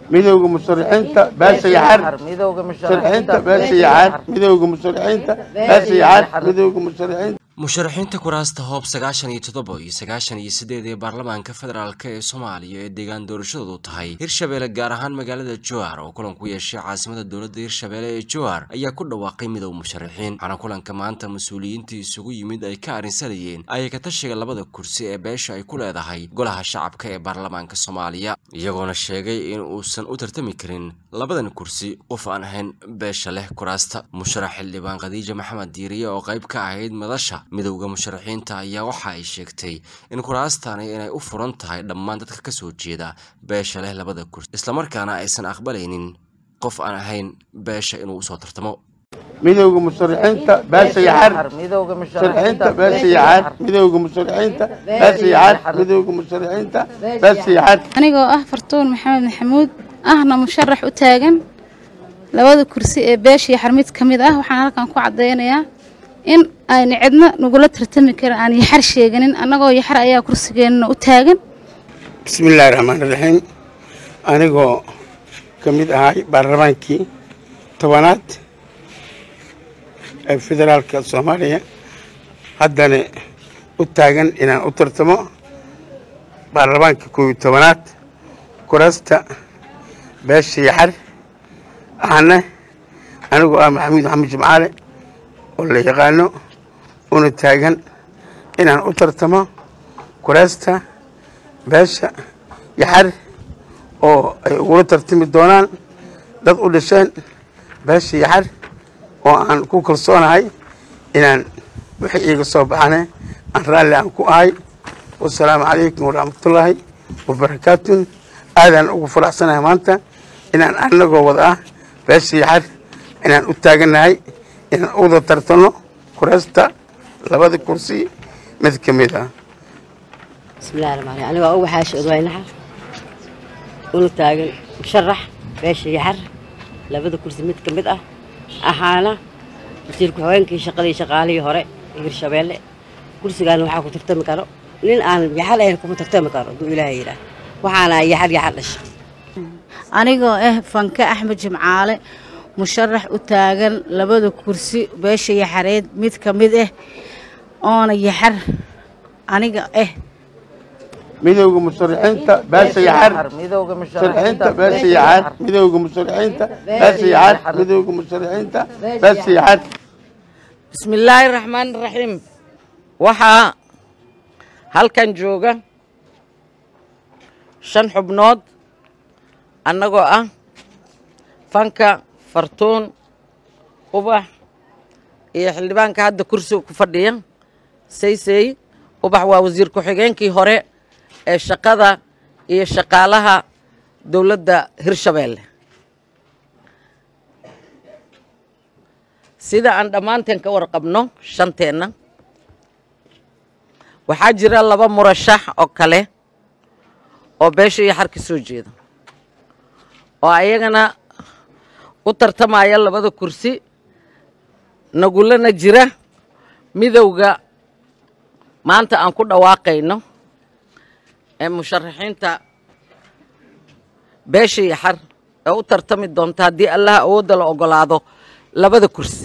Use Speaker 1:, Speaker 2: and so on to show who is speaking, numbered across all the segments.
Speaker 1: midowga musharaxiinta baasha yaxar
Speaker 2: midowga
Speaker 1: musharaxiinta baasha yaxar midowga musharaxiinta baasha yaxar midowga musharaxiinta
Speaker 3: musharaxiinta kuraasta hoob sagaashan iyo toddoba iyo sagaashan iyo siddeed ee baarlamaanka federaalk ee soomaaliya ee deegaan doorashadoodu tahay hirshabeelle gaar ahaan magaalada jowhar oo kulan ku yeeshay caasimada dowladda hirshabeelle ee jowhar ayaa ku dhawaaqay midow musharaxiin waxaana kulanka maanta mas-uuliyiintii isugu yimid ay ka arrinsanayeen ayay ka tashiga labada kursi ee beesha ay ku leedahay golaha shacabka ee baarlamaanka soomaaliya iyagoona sheegay in uusan u tartami karin labadan kursi qof aan ahayn beesha leh kuraasta musharax xildhibaan khadiija maxamed diiriye oo qayb ka ahayd madasha midowda musharaxiinta ayaa waxa ay sheegtay in kuraastani inay u furan tahay dhammaan dadka ka soo jeeda beesha leh labada kursi islamarkaana aysan aqbalaynin qof aan ahayn beesha inuu usoo tartamo
Speaker 1: midowga musharaxiinta baasha yaxar
Speaker 2: midowga
Speaker 1: musharaxiinta baasha yaxar midowga musharaxiinta baasha yaxar midowga musharaxiinta baasha yaxar
Speaker 4: anigoo ah fartuun maxamed maxamuud ahna musharax u taagan labada kursi ee beesha yaxar mid ka mid ah waxaan halkan ku caddaynayaa in ayna cidna nagula tartami karin aan yaxar sheeganin annagoo yaxar ayaa kursigeenna u taagan
Speaker 1: bismillaahi raxmaan raxiim anigoo ka mid ahay baarlamaankii tobanaad ee federaalka soomaaliya haddana u taagan inaan u tartamo baarlamaanka koob iyo tobanaad kuraasta beesha yaxar ahna anigoo ah maxamuud maxamed jimcaale oo la yaqaano una taagan inaan u tartamo kuraasta beesha yaxar oo ay ugula tartami doonaan dad u dhasheen beesha yaxar oo aan ku kalsoonahay inaan wixii iiga soo baxane aan raalli aan ku ahay wasalaamu calaykum waraxmatullaahi wabarakaatun aadaan ugu faraxsanahay maanta inaan anagoo wada ah beesha yaxar inaan u taagannahay inaan uwada tartano kuraasta labada kursi mid ka mid ah
Speaker 5: bismillahi raxmaan raxiim anigoo uga xaashi odwaynaxa una taagan musharax beesha yaxar labada kursi mid ka mid ah ahaana wasiir ku-xigeenkii shaqadii shaqaalihii hore ee hirshabeelle kursigaana waxaa ku tartami karo nin aan yaxar ahayn kuma tartami karo hadduu ilaahay yidhaah waxaana yaxar yaxar dhashay
Speaker 6: anigoo ah fanke axmed jimcaale musharax u taagan labada kursi beesha yaxareed mid ka mid ah oona yaxar aniga ah
Speaker 1: midowga musharaxiinta baasha yaxar
Speaker 2: midowga
Speaker 1: musharaxiinta baasha yaxar midowga musharaxiinta baasha yaxar midowga musharaxiinta baasha yaxar
Speaker 2: bismillaahi raxmaan raxiim waxaa halkan jooga shan xubnood annagoo ah fanka fartuun ubax iyo xildhibaanka hadda kursiga ku fadhiya saysey ubax waa wasiir ku-xigeenkii hore ee shaqada iyo shaqaalaha dowladda hirshabeelle sida aan dhammaanteen ka warqabno shanteenna waxaa jira laba murashax oo kale oo beesha iyo xar ka soo jeeda oo ayagana u tartamaya labada kursi nagulana jira midowga maanta aan ku dhawaaqayno ee musharaxiinta beesha iyo xar ee u tartami doonta haddii allaha awoodda la ogolaado labada kursi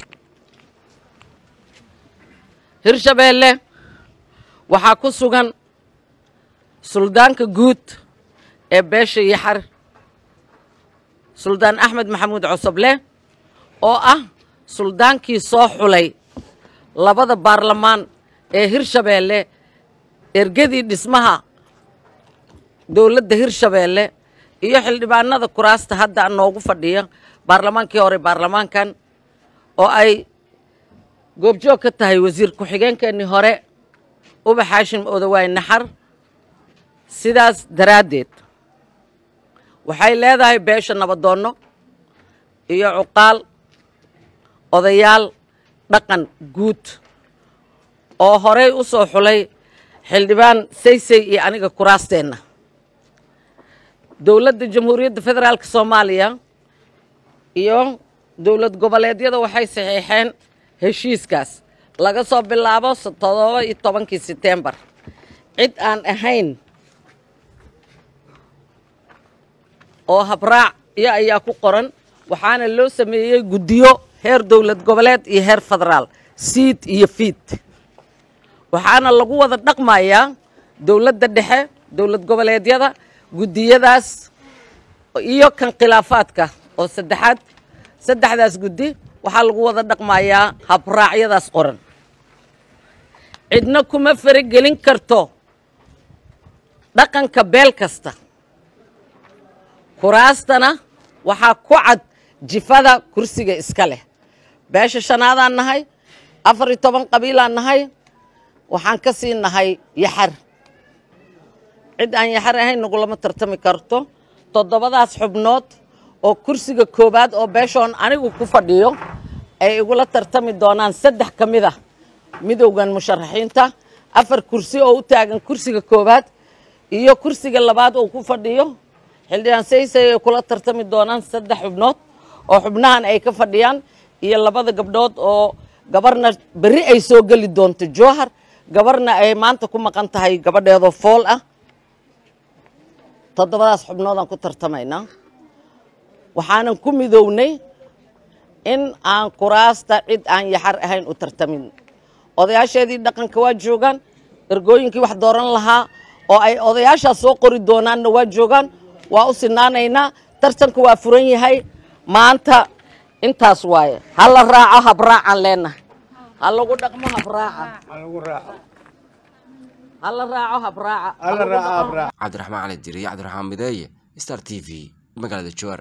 Speaker 2: hirshabeelle waxaa ku sugan suldaanka guud ee beesha yaxar suldaan axmed maxamuud cosoble oo ah suldaankii soo xulay labada baarlamaan ee hirshabeelle ergadii dhismaha dowladda hirshabeelle iyo xildhibaanada kuraasta hadda noogu fadhiya baarlamaankii hore baarlamaankan oo ay goobjoog ka tahay wasiir ku-xigeenkeennii hore ubax xaashim odawaay naxar sidaas daraaddeed waxay leedahay beesha nabadoonno iyo cuqaal odayaal dhaqan guud oo horey u soo xulay xildhibaan saysay iyo aniga kuraasteenna dowladda jamhuuriyadda federaalka soomaaliya iyo dowlad goboleedyada waxay saxiixeen heshiiskaas laga soo bilaabo toddoba iyo tobankii setembar cid aan ahayn oo habraac iyo ayaa ku qoran waxaana loo sameeyey guddiyo heer dowlad goboleed iyo heer federaal siid iyo fiid waxaana lagu wada dhaqmayaa dowladda dhexe dowlad goboleedyada guddiyadaas iyo kan khilaafaadka oo saddexaad saddexdaas guddi waxaa lagu wada dhaqmayaa habraacyadaas qoran cidna kuma faragelin karto dhaqanka beel kasta kuraastana waxaa ku cad jifada kursiga iska leh beesha shanaadaan nahay afar iyo toban qabiilaan nahay waxaan ka sii nahay yaxar cid aan yaxar ahayn nagulama tartami karto toddobadaas xubnood oo kursiga koowaad oo beeshoon anigu ku fadhiyo ay igula tartami doonaan saddex ka mid ah midowgan musharaxiinta afar kursi oo u taagan kursiga koowaad iyo kursiga labaad oo ku fadhiyo xildhibaan saysay ay kula tartami doonaan saddex xubnood oo xubnahan ay ka fadhiyaan iyo labada gabdhood oo gabarna berri ay soo geli doonto jowhar gabarna ay maanta ku maqan tahay gabadheedoo fool ah toddobadaas xubnoodaan ku tartamaynaa waxaanan ku midownay in aan kuraasta cid aan yaxar ahayn u tartamin odayaasheedii dhaqanka waa joogaan ergooyinkii wax dooran lahaa oo ay odayaashaas soo qori doonaanna waa joogaan waa u sinaanaynaa tartanka waa furan yahay maanta intaas waaye ha la raaco habraacaan leenahay ha lagu dhaqmo habraaca ha la raaco habraaca
Speaker 3: cabdiraxmaan cali dir iyo cabdiraxmaan mideeye star t v magaalada jowar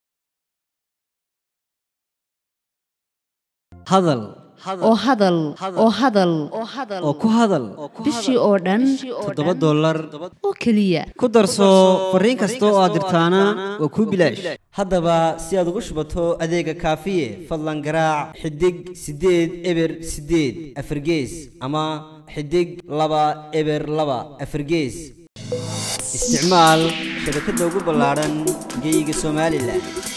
Speaker 7: hadal
Speaker 8: oo hadal oo hadal
Speaker 7: oo ku hadal
Speaker 8: bishii oo dhan
Speaker 7: toddoba dollar
Speaker 8: oo keliya
Speaker 7: ku darso fariin kasta oo aad dirtaana waa kuu bilaash haddaba si aad ugu shubato adeega kaafiye fadlan garaac xidig siddeed eber siddeed afargees ama xidig laba eber laba afargees isticmaal shabakadda ugu ballaadhan geyga somalilan